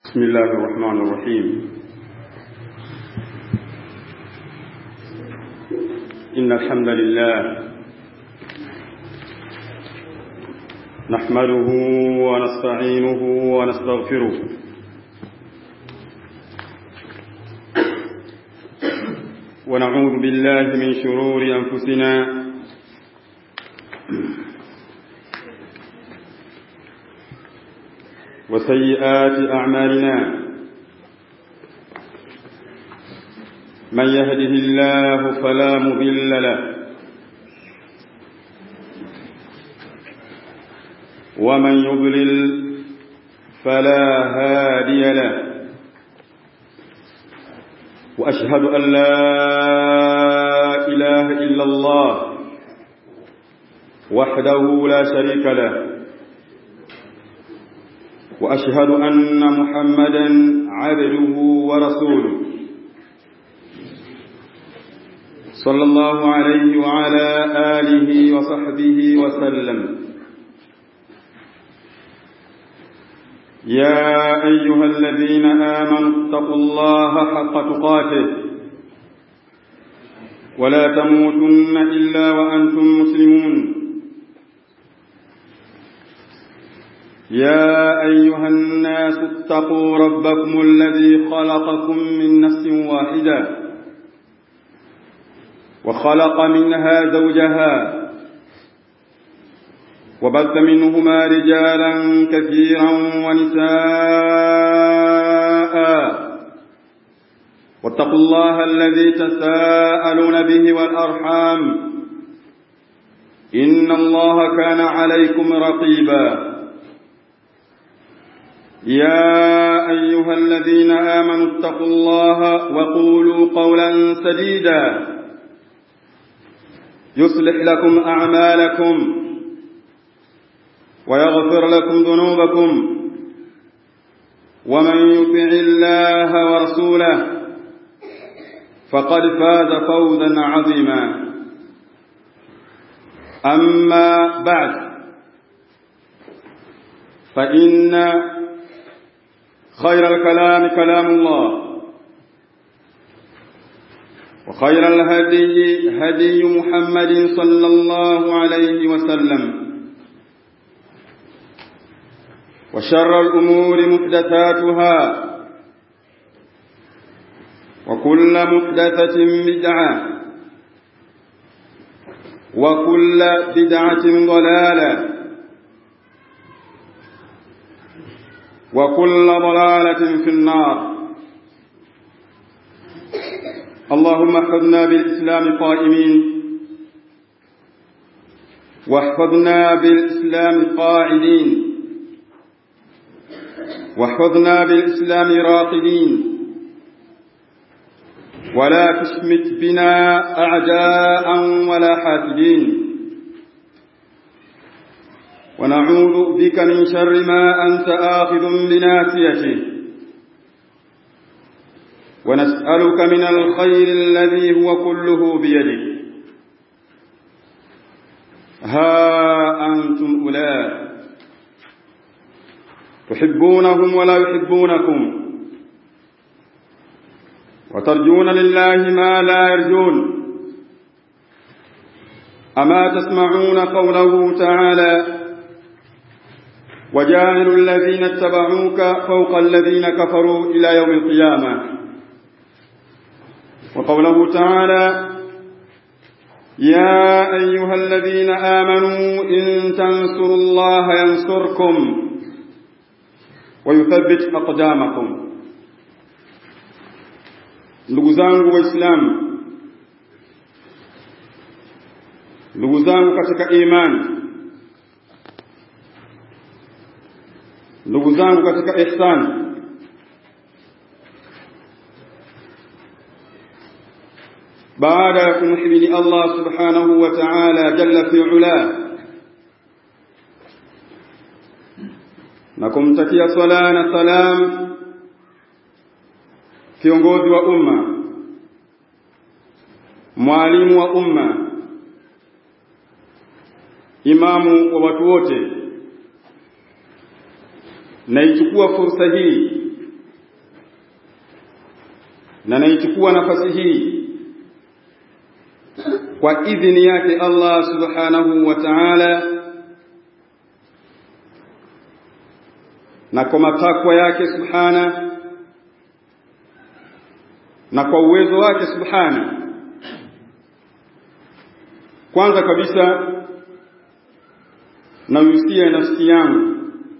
بسم الله الرحمن الرحيم إن الحمد لله نحمده ونستعينه ونستغفره ونعوذ بالله من شرور أنفسنا وسيئات أعمالنا من يهده الله فلا مضل له ومن يضلل فلا هادي له وأشهد أن لا إله إلا الله وحده لا شريك له وأشهد أن محمدا عبده ورسوله صلى الله عليه وعلى آله وصحبه وسلم يا أيها الذين آمنوا اتقوا الله حق تقاته ولا تموتن إلا وأنتم مسلمون يا أيها الناس اتقوا ربكم الذي خلقكم من نفس واحدة وخلق منها زوجها وبث منهما رجالا كثيرا ونساء واتقوا الله الذي تساءلون به والأرحام إن الله كان عليكم رقيبا يا أيها الذين آمنوا اتقوا الله وقولوا قولا سديدا يصلح لكم أعمالكم ويغفر لكم ذنوبكم ومن يطع الله ورسوله فقد فاز فوزا عظيما أما بعد فإن خير الكلام كلام الله وخير الهدي هدي محمد صلى الله عليه وسلم وشر الأمور محدثاتها وكل محدثة بدعة وكل بدعة ضلالة وكل ضلالة في النار اللهم احفظنا بالإسلام قائمين واحفظنا بالإسلام قاعدين واحفظنا بالإسلام راقدين ولا تشمت بنا أعداء ولا حاسدين ونعوذ بك من شر ما أنت آخذ بناسيته ونسألك من الخير الذي هو كله بيدك ها أنتم أولئك تحبونهم ولا يحبونكم وترجون لله ما لا يرجون أما تسمعون قوله تعالى وجاعل الذين اتبعوك فوق الذين كفروا إلى يوم القيامة وقوله تعالى يا أيها الذين آمنوا إن تنصروا الله ينصركم ويثبت أقدامكم ndugu zangu waislamu ndugu zangu katika imani ndugu zangu katika ihsani baada ya kumhimidi Allah subhanahu wa ta'ala jalla fi ula na kumtakia swala na salam kiongozi wa umma mwalimu wa umma imamu wa watu wote naichukua fursa hii na naichukua nafasi hii kwa idhini yake Allah subhanahu wa ta'ala na kwa matakwa yake subhana na kwa uwezo wake subhana kwanza kabisa nauhusia nafsi yangu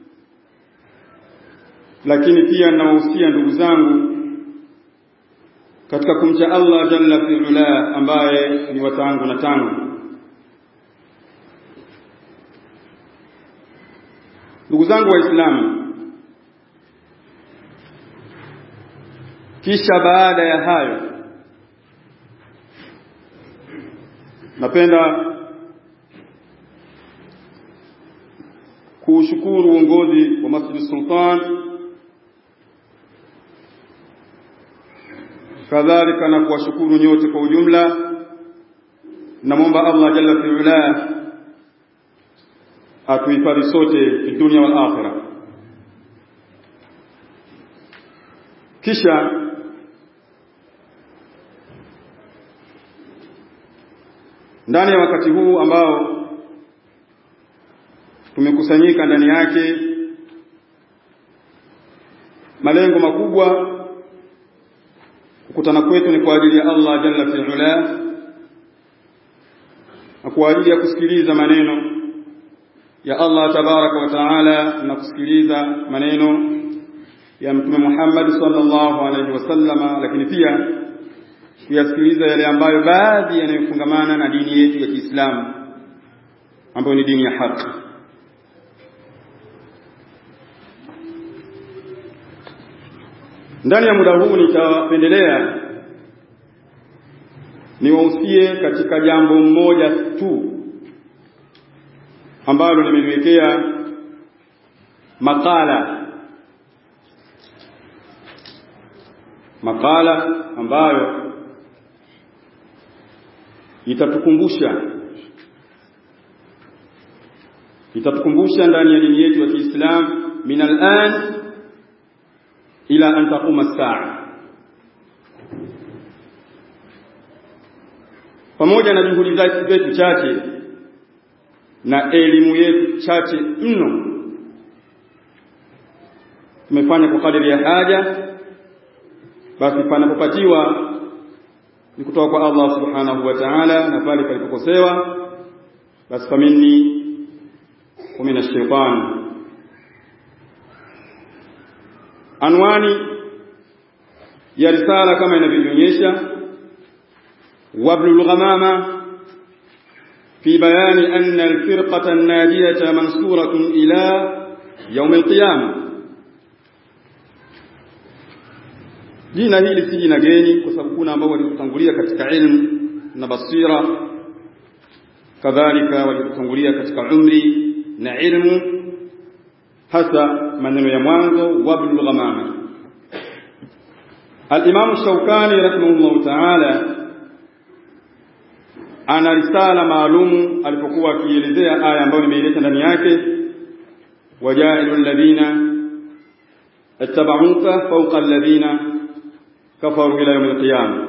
lakini pia nawahusia ndugu zangu katika kumcha Allah jalla fi'ala ambaye ni watangu na tangu ndugu zangu waislamu kisha baada ya hayo napenda kuushukuru uongozi wa Masjid Sultan kadhalika na kuwashukuru nyote kwa ujumla namwomba Allah jalla fi'ala atuhifadhi sote fi dunya wal akhirah kisha ndani ya wakati huu ambao tumekusanyika ndani yake malengo makubwa kukutana kwetu ni kwa ajili ya Allah jalla fi'ala na kwa ajili ya kusikiliza maneno ya Allah tabaraka wa taala na kusikiliza maneno ya Mtume Muhammad sallallahu alaihi wasallama lakini pia kuyasikiliza yale ambayo baadhi yanayofungamana na dini yetu ya Kiislamu ambayo ni dini ya haki ndani ya muda huu nitapendelea niwahusie katika jambo mmoja tu ambalo nimeliwekea makala makala ambayo itatukumbusha itatukumbusha ndani ya dini yetu ya Kiislamu min al-an ila an taquma as-saa pamoja na juhudi zetu chache na elimu yetu chache mno tumefanya kwa kadiri ya haja basi panapopatiwa ni kutoka kwa Allah subhanahu wa ta'ala na pale palipokosewa basi famini wa min ash-shaytan anwani ya risala kama inavyoonyesha wablul ghamama في بيان أن الفرقة الناجية منصورة إلى يوم القيامة jina hili si jina geni kwa sababu kuna ambao walitutangulia katika ilmu na basira kadhalika walitutangulia katika umri na ilmu hasa maneno ya mwanzo wablul ghamama al-Imam Shawkani rahimahullah ta'ala ana risala maalumu alipokuwa akielezea aya ambayo nimeileta ndani yake wajailu alladhina ittaba'uka fawqa alladhina kafaru ila yawm alqiyama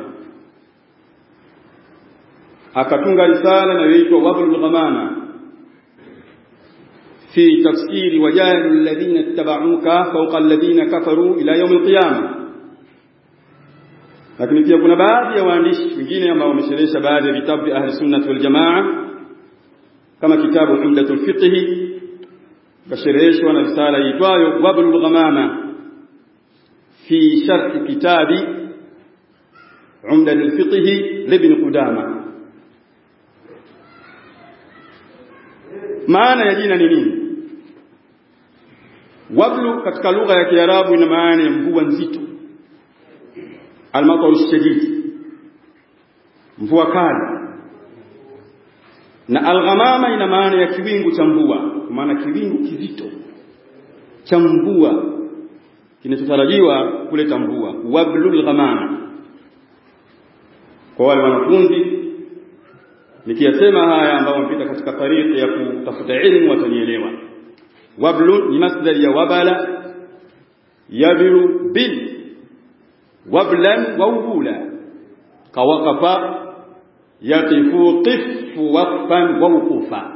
akatunga risala inayoitwa wablul ghamama fi tafsiri wajailu alladhina ittaba'uka fawqa alladhina kafaru ila yawm alqiyama lakini pia kuna baadhi ya waandishi wengine ambao wamesherehesha baadhi ya vitabu vya ahli sunnah wal jamaa kama kitabu umdatul fiqh kashereheshwa na risala iitwayo wablul ghamama fi sharh kitabi umdatul fiqh libn qudama maana ya jina ni nini wablu katika lugha ya kiarabu ina maana ya mvua nzito almataru shadid mvua kali na alghamama ina maana ya kiwingu cha mvua kwa maana kiwingu kizito cha mvua kinachotarajiwa kuleta mvua wablul ghamama kwa wale wanafunzi nikiyasema haya ambao wamepita katika tariki ya kutafuta elimu watanielewa wablu ni masdar ya wabala yabilu bil wablan wa uhula kawaqafa yaqifu qifu waqfan wa wuqufa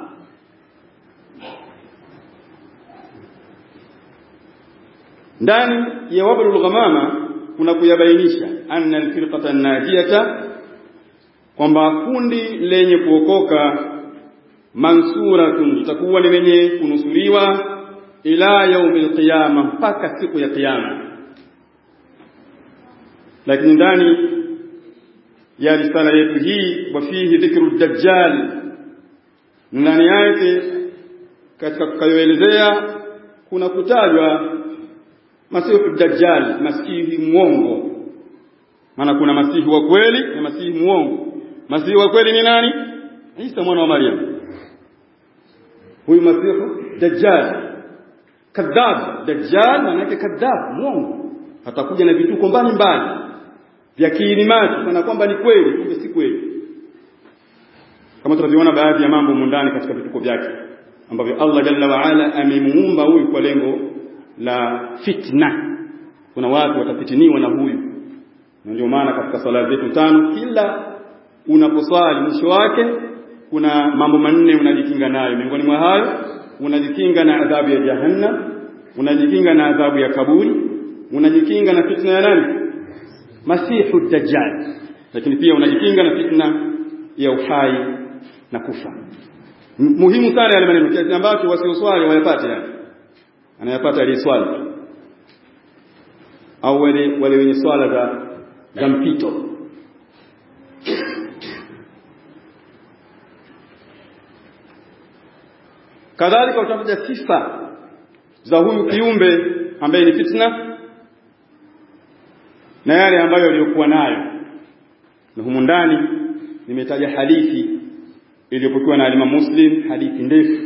ndani ya wablul ghamama kuna kuyabainisha anna alfirqata najiyata kwamba kundi lenye kuokoka mansuratun litakuwa ni lenye kunusuriwa ila yaumil qiyama mpaka siku ya kiyama lakini ndani ya risala yetu hii wafihi dhikru dajjal ndani yake katika kukayoelezea kuna kutajwa masihu dajjal masihi mwongo maana kuna masihi wa kweli na masihi mwongo masihi wa kweli ni nani Isa mwana wa Maryam huyu masihu dajjal kadhab dajjal maana yake kadhab mwongo atakuja na vituko mbalimbali vya kiilimati kana kwamba ni kweli kumbe si kweli kama tunavyoona baadhi ya mambo mundani katika vituko vyake ambavyo Allah jalla wa ala amemuumba huyu kwa lengo la fitna kuna watu watafitiniwa na huyu na ndio maana katika sala zetu tano kila unaposwali mwisho wake kuna mambo manne unajikinga nayo miongoni mwa hayo unajikinga na adhabu ya jahannam unajikinga na adhabu ya kaburi unajikinga na fitna ya nani masihu dajjal lakini pia unajikinga na fitna ya uhai na kufa muhimu sana yale maneno kiasi ambacho wasioswali wayapate yani anayapata aliyeswali au wale wale wenye swala za za mpito kadhalika utakuja sifa za huyu kiumbe ambaye ni fitna na yale ambayo aliyokuwa nayo na humu ndani nimetaja hadithi iliyopokewa na Imam Muslim hadithi ndefu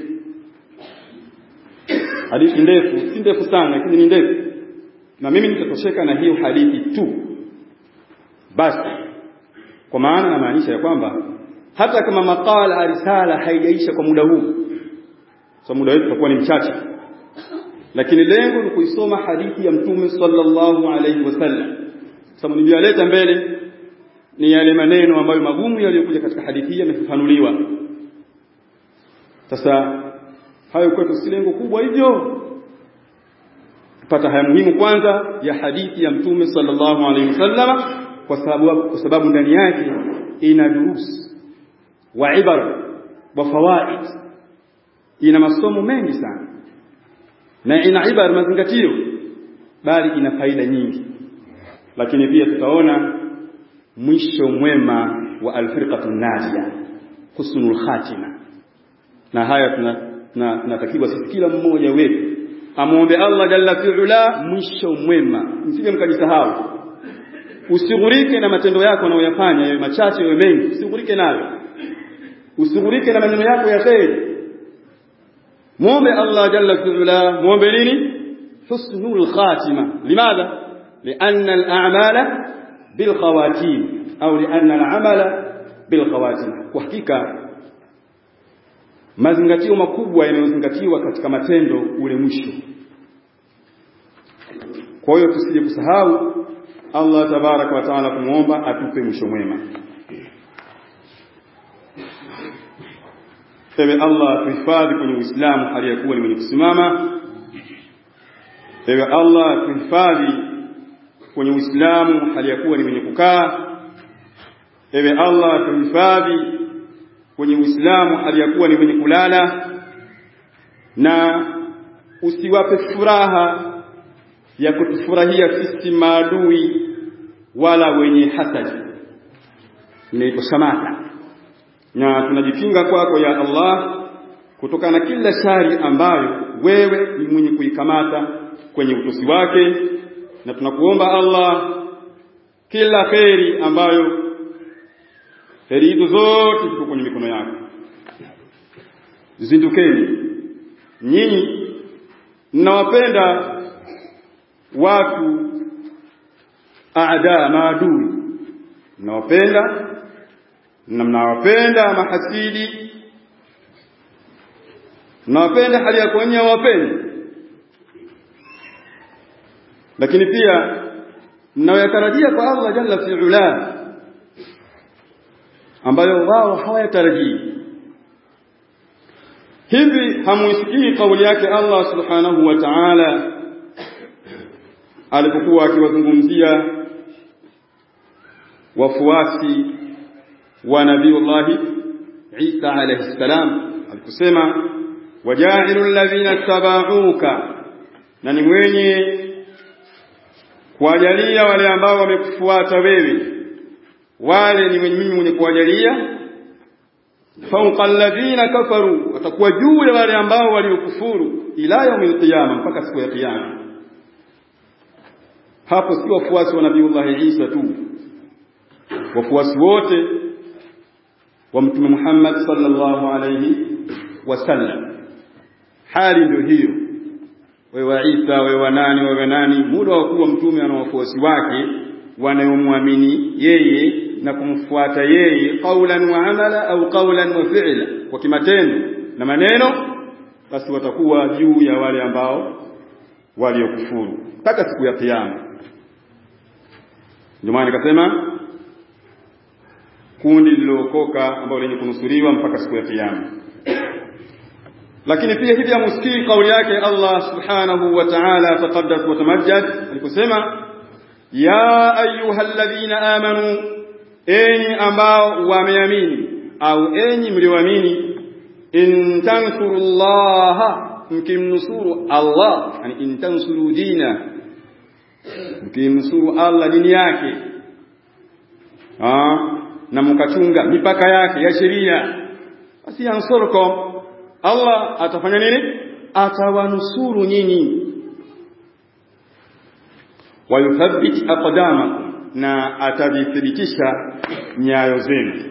hadithi ndefu si ndefu sana lakini ni ndefu na mimi nitatosheka na hiyo hadithi tu basi kwa maana namaanisha ya kwamba hata kama makala risala haijaisha kwa muda huu so muda wetu utakuwa ni mchache lakini lengo ni kuisoma hadithi ya mtume sallallahu alaihi wasallam sababu niliyaleta mbele ni yale maneno ambayo magumu yaliyokuja katika hadithi hii yamefafanuliwa sasa hayo kwetu si lengo kubwa hivyo tupata haya muhimu kwanza ya hadithi ya mtume sallallahu alaihi wasallam kwa sababu kwa sababu ndani yake ina durus wa ibar wa fawaid ina masomo mengi sana na ina ibar mazingatio bali ina faida nyingi lakini pia tutaona mwisho mwema wa alfirqatu najia husnul khatima na haya tunatakiwa sisi kila mmoja wetu amwombe Allah jalla fi'ala mwisho mwema msije mkajisahau usighurike na matendo yako unayoyafanya yawe machache yawe mengi usighurike nayo usighurike na maneno yako ya kheri muombe Allah jalla fi'ala muombe nini husnul khatima limadha لأن الأعمال بالخواتيم أو لأن العمل بالخواتيم وحقيقة mazingatio makubwa yanayozingatiwa katika matendo ule mwisho kwa hiyo tusije kusahau Allah tabaraka wa taala kumuomba atupe mwisho mwema ewe Allah tuhifadhi kwenye Uislamu hali ya kuwa ni mwenye kusimama ewe Allah tuhifadhi kwenye Uislamu hali ya kuwa ni mwenye kukaa ewe Allah tuhifadhi kwenye Uislamu hali ya kuwa ni mwenye kulala na usiwape furaha ya kutufurahia sisi maadui wala wenye hasadi inaitwa shamata na tunajikinga kwako ya Allah kutokana na kila shari ambayo wewe ni mwenye kuikamata kwenye utosi wake na tunakuomba Allah kila kheri ambayo kheri hizo zote ziko kwenye mikono yako zindukeni nyinyi mnawapenda watu aada maadui mnawapenda na mnawapenda mahasidi mnawapenda hali ya kuonyesha wapendi lakini pia mnayoyatarajia kwa Allah jalla fi'ala ambayo wao hawayatarajii hivi hamuisikii kauli yake Allah subhanahu wa ta'ala alipokuwa akiwazungumzia wafuasi wa nabiullahi Isa alayhi salam alikusema wajailu alladhina tabauka na ni mwenye kuwajalia wale ambao wamekufuata wewe wale ni mimi mwenye kuwajalia fawqa alladhina kafaru watakuwa juu ya wale ambao waliokufuru ila yaumil qiyama mpaka siku ya kiyama hapo si wafuasi wa nabiiullah Isa tu wafuasi wote wa mtume Muhammad sallallahu alayhi wasallam hali ndio hiyo wewe wa Isa wewe wa nani wewe nani muda wa kuwa mtume ana wafuasi wake wanayomwamini yeye na kumfuata yeye qaulan wa amala au qaulan wa fi'la kwa kimatendo na maneno basi watakuwa juu ya wale ambao waliokufuru mpaka siku ya kiyama ndio maana nikasema kundi lililookoka ambalo lenye kunusuriwa mpaka siku ya kiyama lakini pia hivi amusikii kauli yake Allah subhanahu wa ta'ala taqaddas wa tamajjad aliposema ya ayyuhalladhina amanu enyi ambao wameamini au enyi mlioamini in tansurullaha mkimnusuru Allah yani in tansuru dina mkimnusuru Allah dini yake ah na mkachunga mipaka yake ya sheria basi yansurukum Allah atafanya nini atawanusuru nyinyi wayuthabbit aqdamakum na atavithibitisha nyayo zenu